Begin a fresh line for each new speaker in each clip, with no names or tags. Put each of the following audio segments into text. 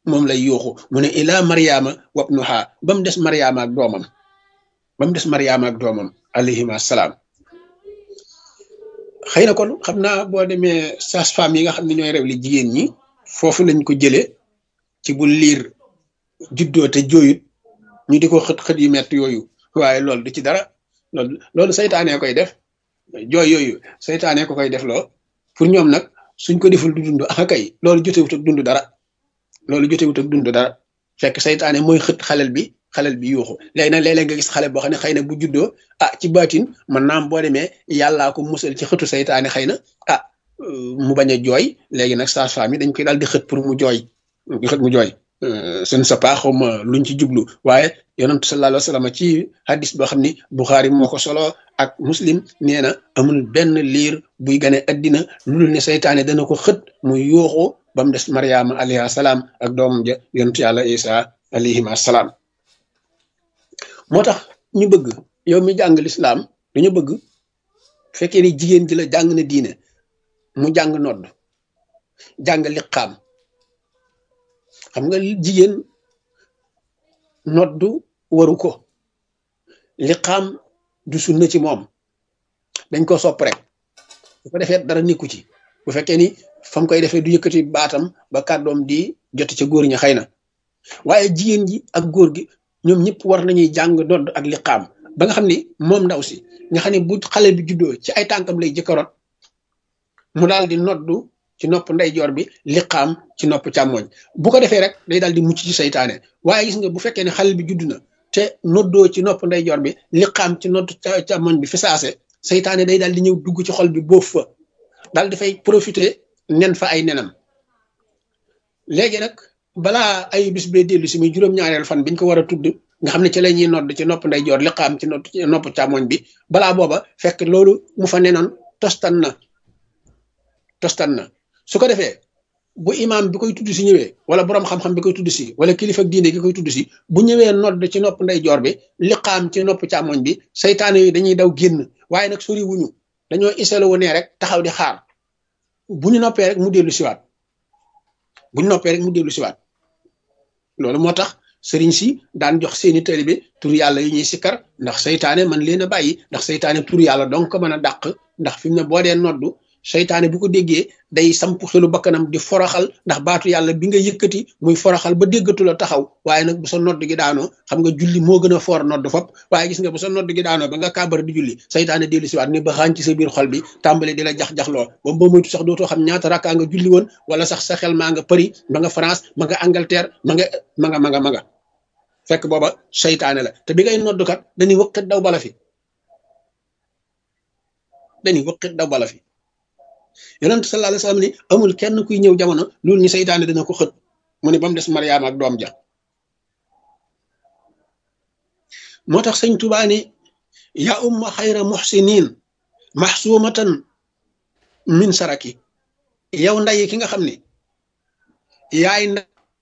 moom lay yuuxu mu ne ila mariama wabnuha ba mu des mariama ak doomam ba mu des mariama ak doomam alayhim assalaam xëy na kon xam naa boo demee sage-femme yi nga xam ne ñooy rew li jigéen ñi foofu lañ ko jëlee ci bu liir juddoo te jooyut ñu di ko xët xët yu metti yooyu waaye loolu du ci dara loolu loolu saytaanee koy def jooy yooyu saytaanee ko koy def loo pour ñoom nag suñ ko deful du dund ah kay loolu jotewut ak dund dara loolu jotewut ak dund dara fekk saytaane mooy xët xalel bi xalel bi yuuxu léegi nag léeg-léeg nga gis xale boo xam ne xëy na bu juddoo ah ci baatin man naam boo demee yàllaa ko musal ci xëtu saytaane xëy na ah mu bañ a jooy léegi nag sage-femme yi dañ koy daal di xët pour mu jooy di xët mu jooy ce ne sais pas xawma luñ ci jublu waaye yonent sallallahu alayhi wa sallam ci hadis boo xam ni Bukhari moo ko solo ak muslim nee na amul benn liir buy gane addina lu dul ne saytaane dana ko xët mu yuuxu ba mu des Mariama alayhi salaam ak doomam ja yonent yàlla Isa alayhim assalaam moo tax ñu bëgg yow mi jàng lislaam dañu bëgg fekkee ni jigéen ji la jàng na diine mu jàng nodd jàng liqaam xam nga jigéen noddu waru ko liqaam du sunna ci moom dañ ko sopp rek bu ko defee dara nikku ci bu fekkee ni fam koy defee du yëkkati baatam ba kàddoom di jot ca góor ñi xëy na waaye jigéen ji ak góor gi ñoom ñëpp war nañuy jàng nodd ak liqaam ba nga xam ni moom ndaw si nga xam ne bu xale bi juddoo ci ay tànkam lay jëkkaroot mu daal di noddu ci nopp ndeyjoor bi liqaam ci nopp càmmoñ bu ko defee rek day daal di mucc ci saytaane waaye gis nga bu fekkee ne xale bi judd na te noddoo ci nopp ndeyjoor bi liqaam ci nopp càmmoñ bi fi saase saytaane day daal di ñëw dugg ci xol bi boof fa daal di fay profiter nen fa ay nenam léegi nag balaa ay bis bee dellu si muy juróom-ñaareel fan biñ ko war a tudd nga xam ne ci la ñuy nodd ci nopp ndeyjoor liqaam ci nopp càmmoñ bi balaa booba fekk loolu mu fa nenoon tostan na tostan na su ko defee bu imaam bi koy tudd si ñëwee wala borom xam-xam bi koy tudd si wala kilifa diine gi koy tudd si bu ñëwee nodd ci nopp ndeyjoor bi liqaam ci nopp càmmoñ bi saytaane yi dañuy daw génn waaye nag sori wuñu dañoo iselo wu ne rek taxaw di xaar bu ñu noppee rek mu dellu siwaat bu ñu noppee rek mu dellu siwaat loolu moo tax sëriñ si daan jox seeni taalibe tur yàlla yi ñuy sikkar ndax saytaane man leen a bàyyi ndax saytaane tur yàlla donc ko mën a dàq ndax fi mu ne boo dee noddu saytaane bu ko déggee day samp xelu bakkanam di foroxal ndax baatu yàlla bi nga yëkkati muy foroxal ba déggatu la taxaw waaye nag bu sa nodd gi daanoo xam nga julli moo gën a foor nodd fop waaye gis nga bu sa nodd gi daanoo ba nga kàbbar di julli saytaane dellu siwaat ni ba xaañ ci sa biir xol bi tàmbali di la jax-jaxloo ba ba moytu sax dootoo xam ñaata rakkaa nga julli woon wala sax sa xel maa nga Paris ma nga France ma nga Angleterre ma nga ma nga ma nga ma nga fekk booba saytaane la te bi ngay noddukat dañuy wëqit daw bala fi dañuy wëqit daw bala fi yonent sallallahu alayhi wasallam ni amul kenn kuy ñëw jamono loolu ni saytaane dina ko xët mu ne ba mu des Mariama ak doom ja moo tax sëñ Tuubaa ni ya umma xayra muxsinin maxsuumatan min saraki yow nday ki nga xam ni yaay nda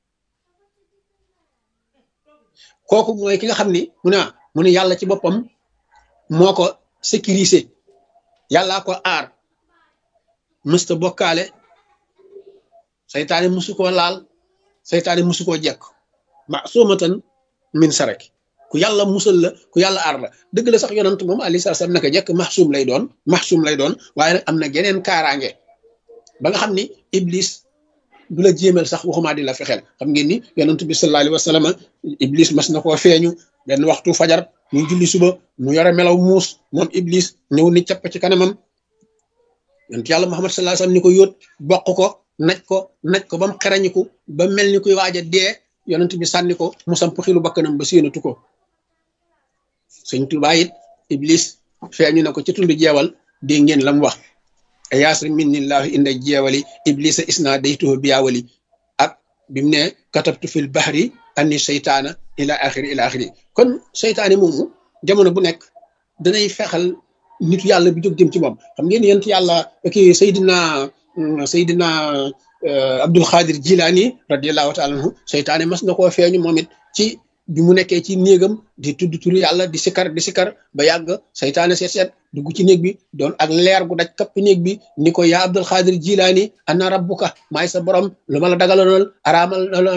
kooku mooy ki nga xam ni mu ne mu ne yàlla ci boppam moo ko sécurisé yàllaa ko aar mësta bokkaale saytaane musu koo laal saytaane musu koo jekk ma soomatan min saraki ku yàlla musal la ku yàlla aar la dëgg la sax yonant moom alayhi salaam naka jekk maxsuum lay doon maxsuum lay doon waaye nag am na geneen kaaraange ba nga xam ni iblis du la jéemal sax waxumaa di la fexeel xam ngeen ni yonent bi sallallahu alayhi wa sallam iblis mas na koo feeñu benn waxtu fajar muy julli suba mu yore melaw muus moom iblis ñëw ni capp ci kanamam yonent yàlla Muhammad sallallahu alayhi wasallam ni ko yóot bokk ko naj ko naj ko ba mu xerañiku ba mel ni kuy waaj a dee yonent bi sànni ko mu samp xilu bakkanam ba séenatu ko sëñ Tuubaa it iblis feeñu na ko ci tund jeewal dégg ngeen la mu wax yaasri minnillahu inda jeewali iblisa isna daytuhu biyaawali ak bi mu ne katabtu fil bahri anni seytaana ila axiri ila axiri kon seytaane moomu jamono bu nekk danay fexal nitu yàlla bi jóg jëm ci moom xam ngeen yent yàlla kii Seydina Seydina Abdul Xaadir Jilaani radiallahu taala anhu seytaane mas na koo feeñu moom it ci bi mu nekkee ci néegam di tudd turu yàlla di sikar di sikar ba yàgg seytaane seet seet dugg ci néeg bi doon ak leer gu daj kapp néeg bi ni ko yaa Abdul Xaadir Jilaani ana rabbuka maay sa borom lu ma la dagaloonal araamal